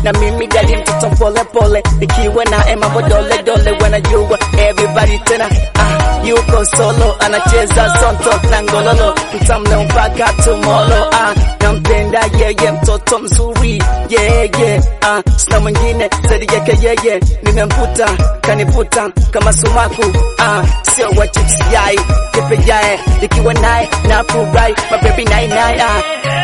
na mimi gali mtoto pole pole, nikiwa na mambo dole dole, wanajua everybody tena ah, yuko solo anacheza sonto na ngololo, mtamle mpaka tomolo ah, nampenda yeye, mtoto mzuri yeah, yeah, ah, sina mwingine zaidi yake yeye, nimemputa kaniputa kama sumaku ah, sio wa chips yai kepe yae, nikiwa naye na furahi mabebi nai nai ah.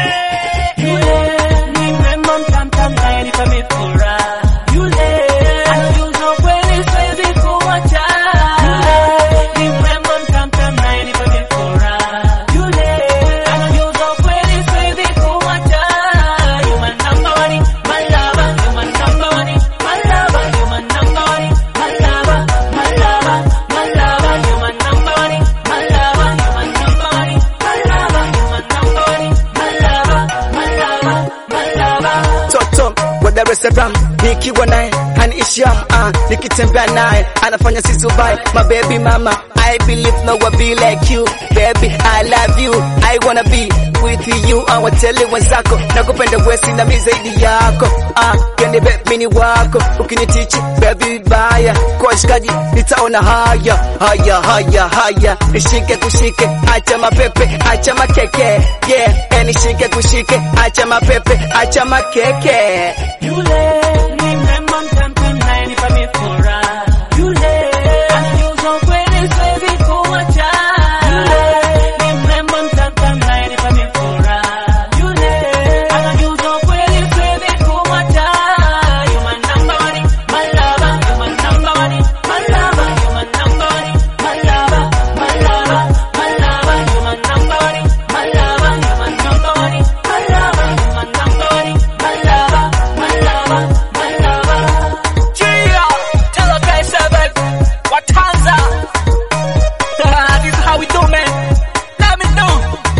Yule ni mrembo mtamtam naye nipa mifura. Yule anajuza kweli siwezi kuacha. Yule ni mrembo mtamtam naye nipa mifura. Yule anajuza kweli siwezi kuacha. You my number one, my lover. You my number one, my lover. You my number one, my lover, my lover, my lover. You my number one, my lover. You my number one, my lover. You my number one, my lover, my lover, my lover. Toto wa Dar es Salaam nikiwa naye haniisham ah, nikitembea naye anafanya sisubai my baby mama I believe no one be like you baby I love you I wanna be with you awatele wenzako nakupenda wesi na mi zaidi yako ah, yani baby ni wako ukinitichi baby baya kwa shikaji nitaona haya haya haya haya nishike kushike acha mapepe acha makeke yeah eh, nishike kushike acha mapepe acha makeke Yule ni mrembo mtamtam naye nipa mifura. Yule anajuza kweli siwezi kuacha. Yule ni mrembo mtamtam naye nipa mifura. Yule anajuza kweli siwezi kuacha. You my number one, my lover. You my number one, my lover. You my number one, my lover, my lover, my lover. You my number one, my lover. You my number one, my lover. You my number one, my lover, my lover, my lover. Gia, tell the guy seven, Watanza. this is how we do, man. Let me know.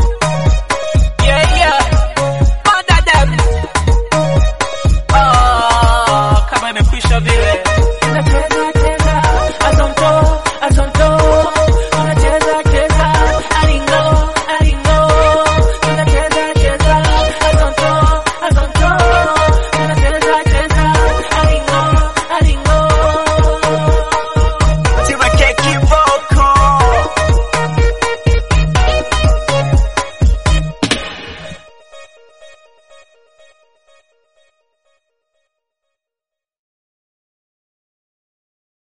Yeah, yeah. Manda them. Oh, kama imekwisha vile. Unacheza